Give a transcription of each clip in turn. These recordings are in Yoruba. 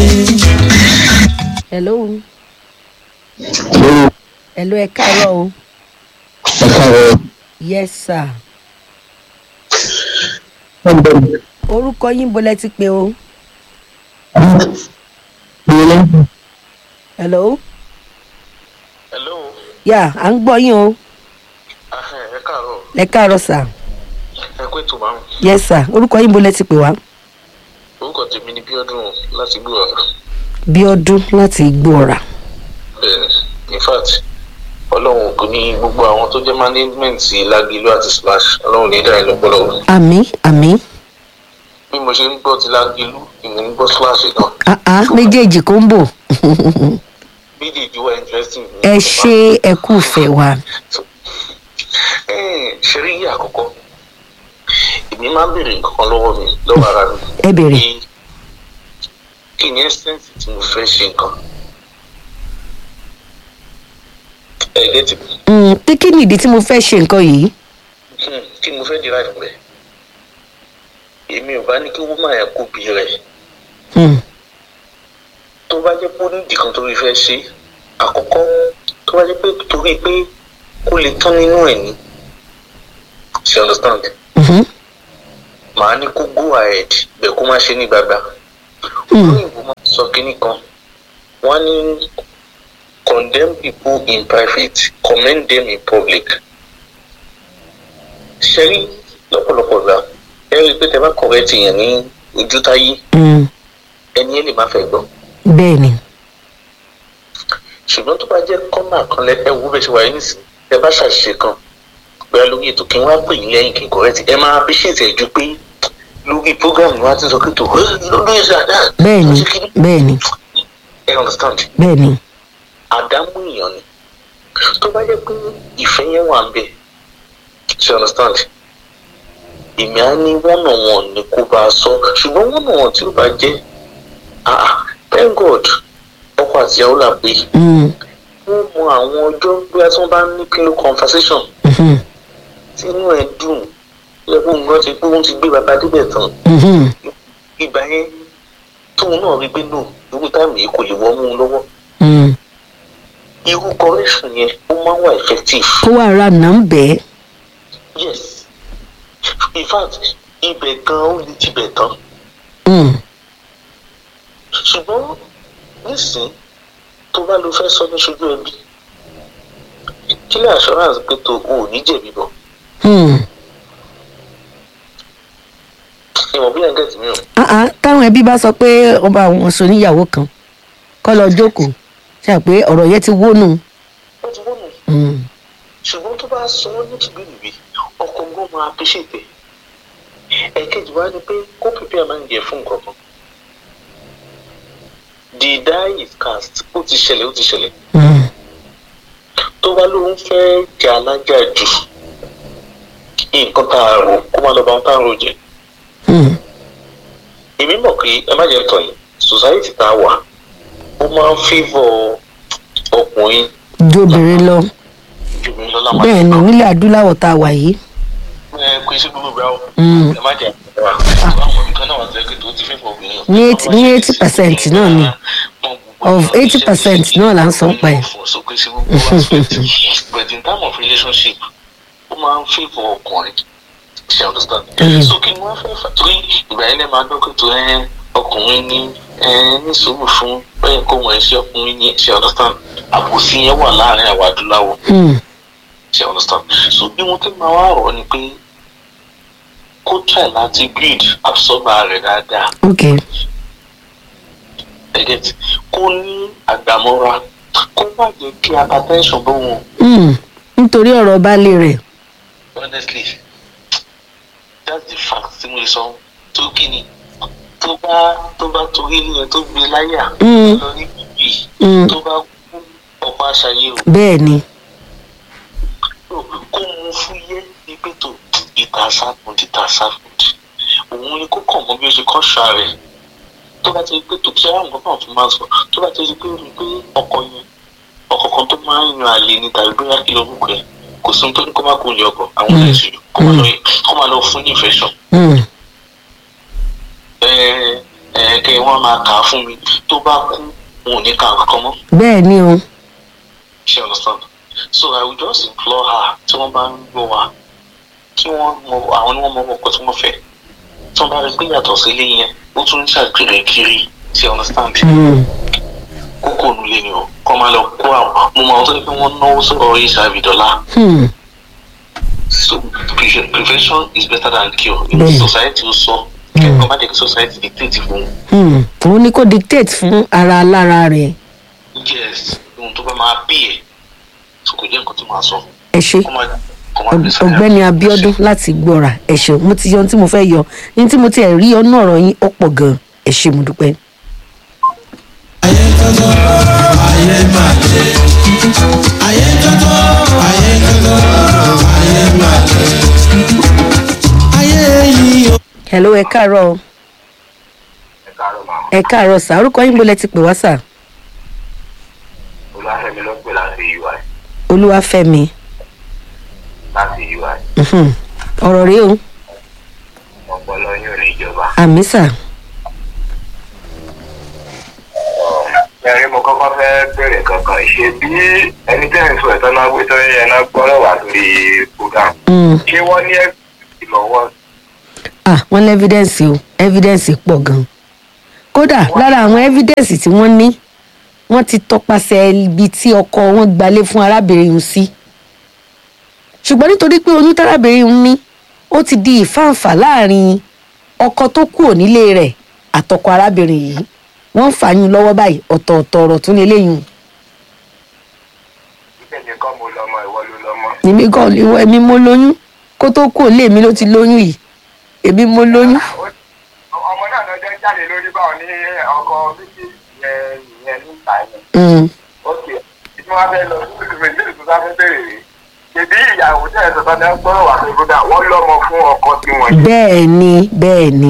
hello hello ẹ káàárọ̀ o ẹ káàárọ̀ yes sir wọ́n bẹ̀ mí. orúkọ yín bolẹ̀ ti pé o hello hello yà à ń gbọ́ yín o ẹ káàárọ̀ ẹ káàárọ̀ sir ẹ kó ètò márùn yes sir orúkọ yín bolẹ̀ ti pè wá orúkọ tèmi ni bíọ́dún láti gbọ́ ọ̀rọ̀ bíọ́dún láti igbó ọ̀rà bẹ́ẹ̀ in fact ọlọ́run kò ní gbogbo àwọn tó jẹ́ management lágìlú àti splash ọlọ́run ní dáhìn lọ́pọ̀lọpọ̀ àmì àmì bí mo ṣe ń gbọ́ ti lágìlú ìmọ̀ ń gbọ́ splash náà àá méjèèjì kò ń bò méjèèjì wà interesting. ẹ ṣe ẹ kú fẹ́ wa ẹ ṣe rí yí àkọ́kọ́ èmi máa ń béèrè nǹkan lọ́wọ́ mi lọ́wọ́ ara mi. ẹ béèrè. Kí- kí ni essence tí mo fẹ́ ṣe nǹkan. ẹ gẹ́tì mi. Mm, pé kí nìdí tí mo fẹ́ ṣe nǹkan yìí Hmm, kí mo fẹ́ derive rẹ̀ èmi ò bá ní kí wọ́n máa kó bí rẹ̀ Mm, tó bá jẹ́ pé ó ní ìdí kan tó fi fẹ́ ṣe àkọ́kọ́ tó bá jẹ́ pé torí pé kó lè tán nínú ẹ̀ ní ṣe understand mhm, màá ní kó go ahead bẹ́ẹ̀ kó má ṣe ní gbàgbà mm, òyìnbó máa sọ kínní kan wọ́n ní condemn people in private commend them in public ṣe rí lọ́pọ̀lọpọ̀ gbà ẹ rí i pé tẹ bá correct yẹn ní ojú táyé mm, ẹni ẹ lè má fẹ́ gbọ́ bẹ́ẹ̀ ni ṣùgbọ́n tó bá jẹ́ kọ́nà kan lẹ ẹ wo bẹ́ẹ̀ ṣe wáyé nísìn ẹ bá ṣàṣìṣe kan bóyá lórí ètò kí n wá pè yín lẹ́yìn kí n correct ẹ máa appreciate ẹ̀ ju pé lórí program ni wọ́n á ti sọ pé tó lórí ẹ̀ṣẹ̀ àdá bẹ́ẹ̀ ni bẹ́ẹ̀ ni ẹ understand bẹ́ẹ̀ ni àdámú èèyàn ni tó bá jẹ́ pé ìfẹ́ yẹn wà ń bẹ̀ ṣe understand èmi á ní wọ́nà wọn ni kó bá a sọ ṣùgbọ́n wọ́nà wọn tí ó bá jẹ́ ah thank god ọkọ àtìyàwó là pé Mm, wọ́n mọ àwọn ọjọ́ bí a tí wọ́n bá ní pillow conversation mhm, tí inú ẹ̀ dùn lẹ́kọ̀ọ́ nǹkan ti pé wọ́n ti gbé bàbá débẹ̀ tán mhm, ìgbà yẹn tóun náà rí pé nù irú táìmù yìí kò lè wọ́n mú un lọ́wọ́ mm. irú correction yẹn ó máa ń wà effective. kó wà ra nà ń bẹ́ẹ̀ yes in fact ibẹ̀ gan ó lè tibẹ̀ tán Mm, ṣùgbọ́n nísìn tó bá lo fẹ́ sọ ní ṣojú ẹbí kí lè assurance pé tó o ò ní jẹ̀bi bọ̀ mm. ìmọ̀ bí ẹ̀ńgẹ̀ tì mí o Ah, ah, táwọn ẹbí bá sọ pé ọba àwọn sọ níyàwó kan kọ́ lọ jókòó ṣe à pé ọ̀rọ̀ yẹn ti wónú ó ti wọ́n nù Mm, ṣùgbọ́n tó bá sọ ọ́ ní tìbínúbí ọkọ gbọ́n máa appreciate ẹ̀ ẹ̀kejì wá ni pé kó prepare máa ń jẹ fún nǹkan kan the die is cast ó ti ṣẹlẹ̀ ó ti ṣẹlẹ̀ mm, tó bá lóun fẹ́ jẹ alájà jù nǹkan tá a rò kó má lọ bá wọn tá a rò jẹ mm. èmi mọ̀ pé ẹ má jẹ́ tàn yín society tá a wà ó máa ń favour ọkùnrin ju obìnrin lọ ju mi lọ láwọn bẹ́ẹ̀ ni nílẹ̀ adúláwọ̀ tá a wà yìí ẹ kò ṣe gbogbo ìgbà o Mm. ẹ má jẹ́ àgbà àwọn olùkọ́ náà wà sẹ́kẹ̀ tó ti favour obìnrin Ní eight- ní 80% náà ni. Of 80% náà là ń sọ pa ẹ̀. so kò ṣe gbogbo aspect but in terms of relationship ó máa ń favour ọkùnrin ṣe understand Mm. so kí ni wọ́n fẹ́ fà torí ìgbà yẹn lè máa dọ́kọ̀ tó ẹ ọkùnrin ní ẹ ní sùúrù fún bẹ́ẹ̀ kó wọ́n ṣe ọkùnrin ní ṣe understand àbòsí yẹn wà láàrin àwọn adúláwọ̀ Mm, ṣe understand so bí wọ́n ti máa wá rọ̀ ni pé kó try láti build absorber rẹ̀ dáadáa ok ẹ̀gẹ́tì kó ní àgbàmọ́ra kó má jẹ́ kí hypertension bó wọn Mm, nítorí ọ̀rọ̀ baálé rẹ̀ honestly that's the fact tí mo lè sọ tó kí ni tó bá tó bá torí ilé yẹn tó gbé láyà Mm. lọ ní bíbí Mm. tó bá kú ọ̀pá aṣayé o bẹ́ẹ̀ ni kó mu fúyẹ́ ní pẹ̀tọ̀ ìta sáfùd ìta sáfùd òun ni kó kàn mọ́ bí ó ṣe kọ́ ṣá rẹ̀ tó bá ti rí pé tòkí àwọn nǹkan náà tún máa sọ tó bá ti rí pé rí pé ọkọ yẹn ọkọ kan tó máa ń yan àlè ní tàbí bóyá kí lórúkọ ẹ kò sí ohun tó ní kó má kó ní ọkọ àwọn ọ̀rẹ́ ìṣèlú kó má lọ kó má lọ fún ní ìfẹ́ sàn Mm, ẹ ẹ kẹ wọn máa kà á fún mi tó bá kú wọn ò ní ká nǹkan mọ́ bẹ́ẹ̀ ni o ṣe understand so i will just implore her tí wọ́n bá ń gbọ́ wa kí wọ́n mọ àwọn ni wọ́n mọ ọkọ tí wọ́n fẹ́ tí wọ́n bá rí pé yàtọ̀ sí ilé yẹn ó tún ń ṣàgbèrè kiri ṣe understand Hmm. kókó nulẹ̀ ni o kọ́ máa lọ kó àwọn mo máa tó ní pé wọ́n náwó sọ̀rọ̀ hiv dọ́là Hmm. so pre- prevention is better than cure in Bẹ́ẹ̀. society ó sọ kẹ́kọ̀ọ́ má jẹ́ kí society dictate fún Hmm. òun ni kò dictate fún ara alára rẹ̀ yes ohun tó bá máa bí ẹ̀ so kò jẹ́ nǹkan tó máa sọ ẹ ṣe kó má kó má gbé sáyà. ọ̀gbẹ́ni abiodun láti gbọ́ra ẹ ṣeun mo ti yọ ohun tí mo fẹ́ yọ ní tí mo ti ẹ̀ rí ọ̀nà ọ̀rọ̀ yín ó pọ̀ gan ẹ ṣe mo dúpẹ́. ayé tọ́tọ́ ayé máa lé ayé tọ́tọ́ ayé tọ́tọ́ ayé máa lé ayé yìí o. hello ẹ káàárọ̀ o. ẹ káàárọ̀ máa ẹ káàárọ̀ sà orúkọ yín bó lẹ ti pè wá sà olùwàfẹ́mi ló pè láti ui olúwàfẹ́mi láti ui Mhm. ọ̀rọ̀ rèé o ọpọlọ yín ò ní ìjọba. àmì sà ẹ̀rín mo kọ́kọ́ fẹ́ bẹ̀rẹ̀ kankan ṣe bí ẹni tẹ́ ń sọ ẹ̀tọ́ náà gbé tọ́ yẹn náà gbọ́rọ̀ wá lórí program Hmm. ṣé wọ́n ní ẹ̀sìn lọ́wọ́ ah wọ́n ní evidence o evidence pọ̀ gan kódà lára àwọn evidence tí wọ́n ní wọ́n ti tọpasẹ̀ ibi tí ọkọ wọn gbalé fún arábìnrin yìí sí ṣùgbọ́n nítorí pé oyún tárábìnrin yìí ní ó ti di ìfáǹfà láàrin ọkọ tó kúrò nílé rẹ̀ àtọkọ arábìnrin yìí wọ́n ń fàáyún lọ́wọ́ báyìí ọ̀tọ̀ọ̀tọ̀ ọ̀rọ̀ tún lè léyìn ibẹ̀ nìkan mo lọ́mọ ìwọ ló lọ́mọ. èmi gan ìwọ èmi mo lóyún kó tó kúrò lé mi ló ti lóyún yìí èmi mo lóyún ọmọ náà lọ́jọ́ jáde lórí báwọn ní ọkọ̀ méjì yẹn yẹn níta yẹn. Mm. ok tí wọ́n fẹ́ lọ sí ìdìbò ìdílé tó bá fẹ́ bẹ̀rẹ̀ rè ṣèbí ìyàwó tẹ̀ ẹ̀ sọ̀tàn náà gbọ́rọ̀ wà fún ibùdó wọ́n lọ́mọ fún ọkọ tí wọ́n yẹ. bẹ́ẹ̀ ni bẹ́ẹ̀ ni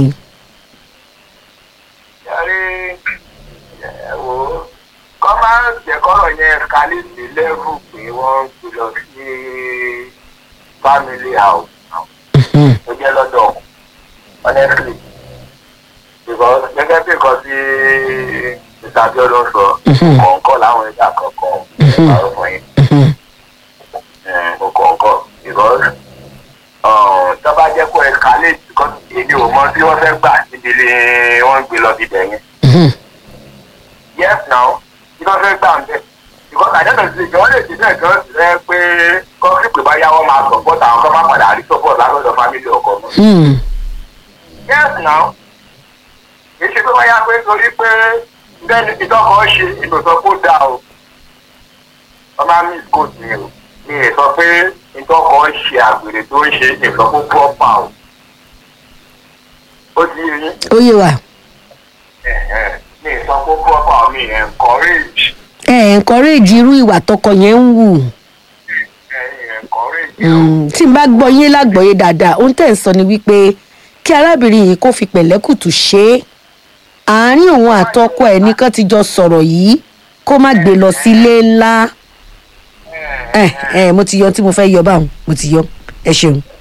yàrá ẹ wò ó kọ́ máa ń jẹ́ kọ́rọ̀ yẹn kálí sí lẹ́rù pé wọ́n ń gbé lọ sí family house Mhm. tó jẹ́ lọ́dọ̀ honestly because gẹ́gẹ́ bí nǹkan tí mr abiodun sọ Mhm. kọ̀ọ̀kan láwọn ẹ̀dá kọ̀ọ̀kan Mhm. ìpàrọ̀ fún yín Mhm. mo kọ̀ọ̀kan because um, tó bá jẹ́ kó escalate because èmi ò mọ tí wọ́n fẹ́ gbà níbi ilé wọ́n gbé lọ bíbẹ̀ yẹn Mhm. yes now tí wọ́n fẹ́ gbà ń bẹ̀ because àjọyọ̀ ti ìjọba lè ti bẹ́ẹ̀ kan ẹ pé kọ́ńtì bá yá wọ́n máa support àwọn kan máa padà rí support látọ̀dọ̀ family ọkọ mọ́. Hmm. yes now kì í ṣe pé wọ́n yá pé torí pé bẹ́ẹ̀ni ìtọ́kọ̀ ṣe ìtòsọ kó dáa o wọ́n máa miss coat mi o mi ì sọ pé ìtọ́kọ̀ ṣe àgbèrè tó ń ṣe ìsọkó proper o ó ti yé yín ó yé wa Ẹ̀hẹ́n. mi ì sọ pé proper o mi ì encourage ẹ encourage irú ìwà tọkọ yẹn ń wù ẹ̀ encourage o. Mm, tí n bá gbọ́ yín lágbọ̀ọ́yé dáadáa ohun tẹ̀ ń sọ ni wípé kí arábìnrin yìí kó fi pẹ̀lẹ́kùtù ṣe é àárín òun àtọkọ ẹ̀ nìkan ti jọ sọ̀rọ̀ yìí kó má gbé lọ sílé ńlá ẹ ẹ mo ti yọ ohun tí mo fẹ́ yọ báwọn mo ti yọ ẹ ṣeun